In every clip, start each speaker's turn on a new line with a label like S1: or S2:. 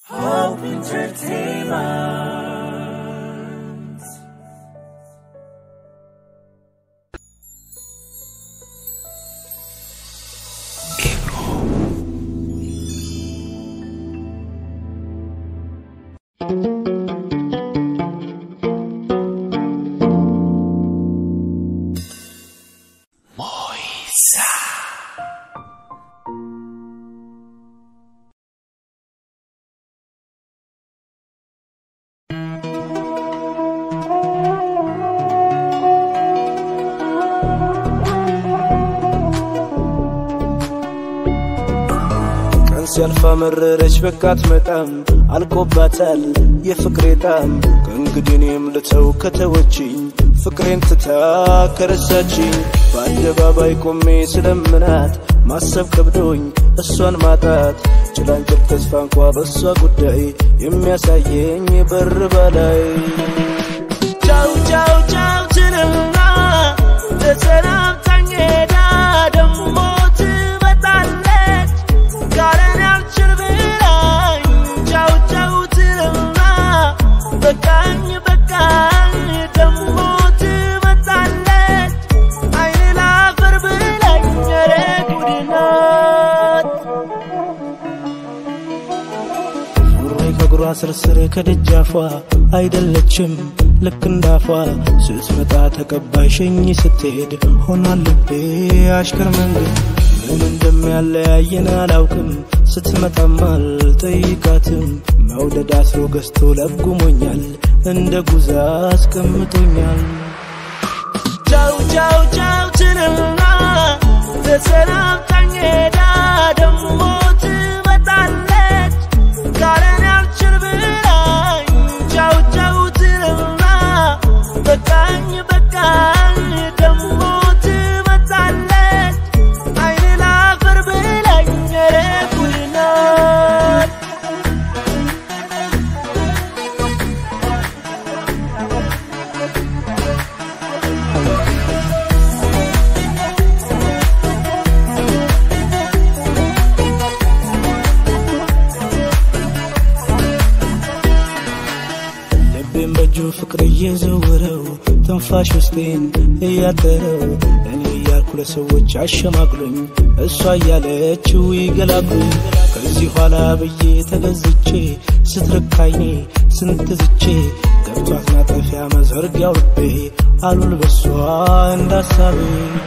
S1: Hope Entertainment.
S2: ቀን ሲያልፋ መረረች በቃት መጣም አልቆባታል የፍቅሬ ጣም ከእንግዲህ እኔም ልተው ከተወችኝ ፍቅሬን ትታ ከረሳችኝ በአደባባይ ቆሜ ስለምናት ማሰብ ከብዶኝ እሷን ማጣት ጭላንጭል ተስፋ እንኳ በእሷ ጉዳይ የሚያሳየኝ በር በላይ ቻው ቻው ቻው ትልና ተሰናብታኝ ሄዳ ደሞ ትመጣለች ካለን አልችል ብላኝ ቻው ቻው ትልና በቃኝ በቃኝ ደሞ ትመጣለች አይን ላፈር ብላኝ ኧረ ጉድ ናት ሱሪ ከእግሯ ስርስር ከደጃፏ አይደለችም ልክ እንዳፏ ስትመጣ ተቀባይ ሸኝ ስትሄድ ሆኗል ልቤ አሽከር መንገድ ምን እንደሚያለያየን አላውቅም ስትመጣም አልጠይቃትም መውደድ አስሮ ገዝቶ ለጉሞኛል እንደ ጉዛ አስቀምጦኛል ቻው ቻው ቻው ትልና ተሰናብታኝ ሄዳ ደሞ ትመጣለች ካለን አልችል ብላኝ ቻው ቻው ትልና በቃኝ በቃኝ ደሞ ትመጣለች አይን ላፈር ብላኝ ኧረ ጉድ ናት ልቤን በእጁ ፍቅር እየዘወረው ትንፋሽ ውስጤን እያጠረው እኔ እያልኩ ለሰዎች አሸማግሎኝ እሷ እያለችው ይገላግሉኝ ከዚህ ኋላ ብዬ ተገዝቼ ስትርካይኔ ስንትዝቼ ገብቷት ማጠፊያ መዘርጊያው ልቤ አሉል በሷ እንዳሳቤ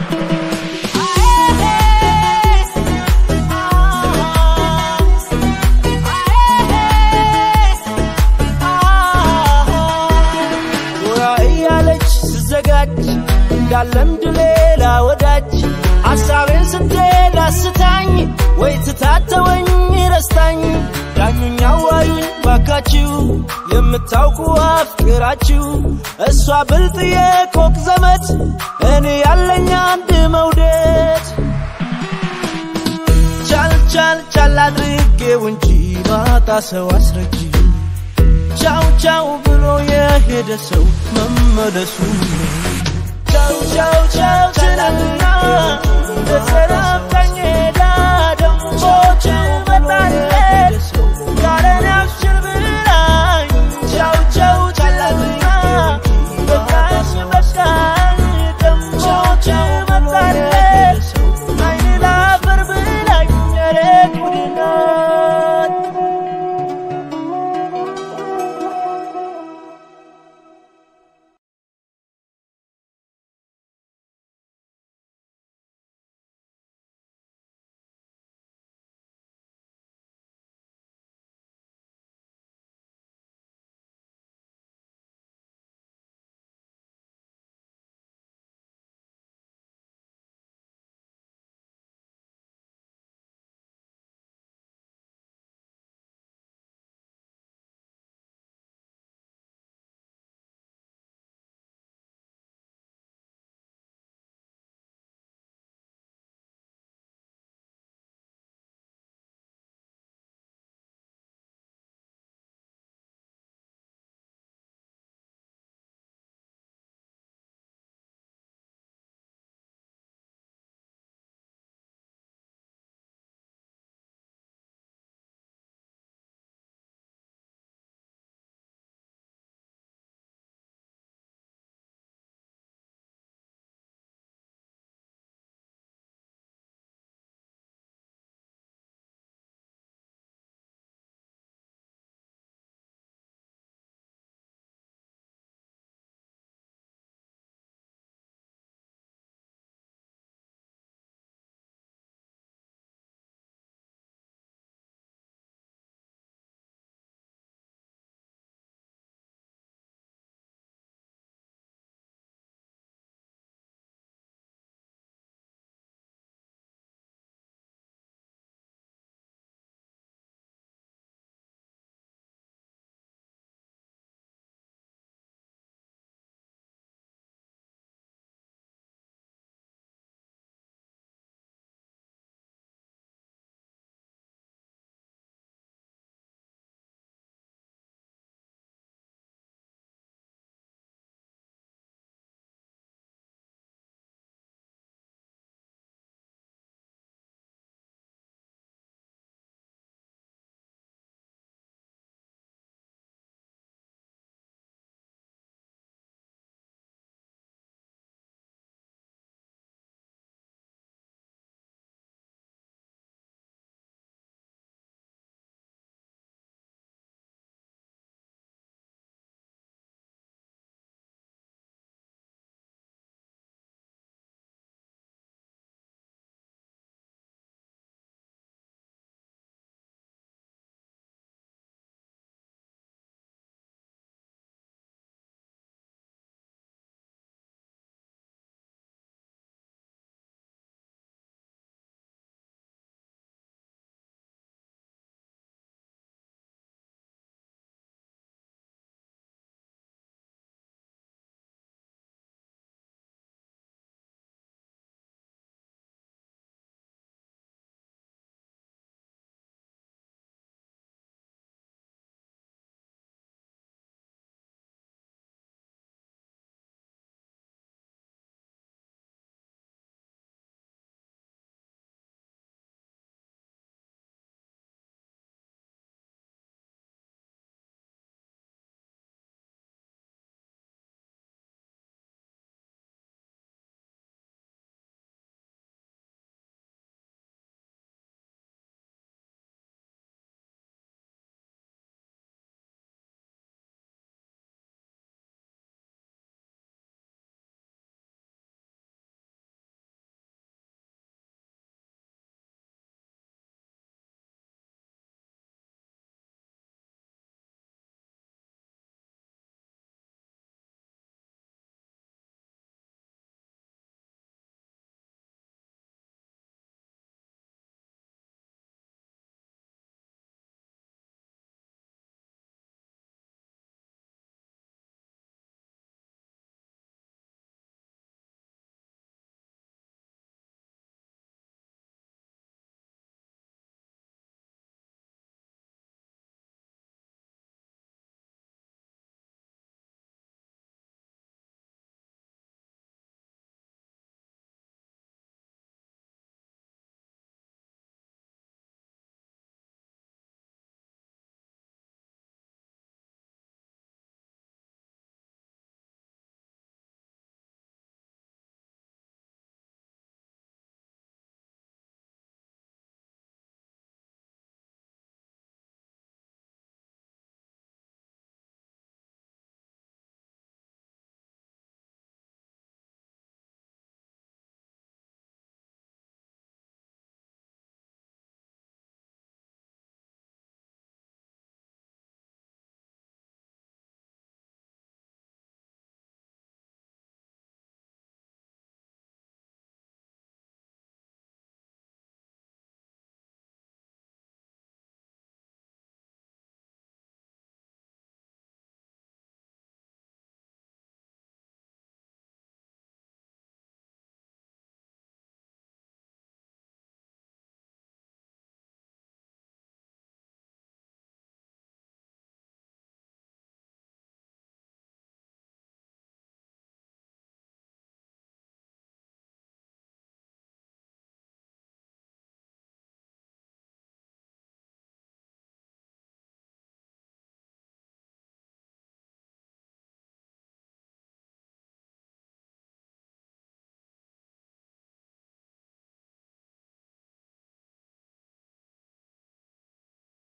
S2: ጎራ እያለች ስዘጋጅ እንዳለምድ ሌላ ወዳጅ ሐሳቤን ስትሄድ አስታኝ ወይ ትታተወኝ ረስታኝ ዳኙኝ አዋዩኝ ባካችሁ የምታውቁ አፍቅራችሁ እሷ ብልጥ የኮክ ዘመድ እኔ ያለኝ አንድ መውደድ ቻል ቻል ቻል አድርጌው እንጂ ማጣ ሰው አስረጂ ቻው ቻው ብሎ የሄደ ሰው መመለሱ ቻው ቻው ቻው ትላልና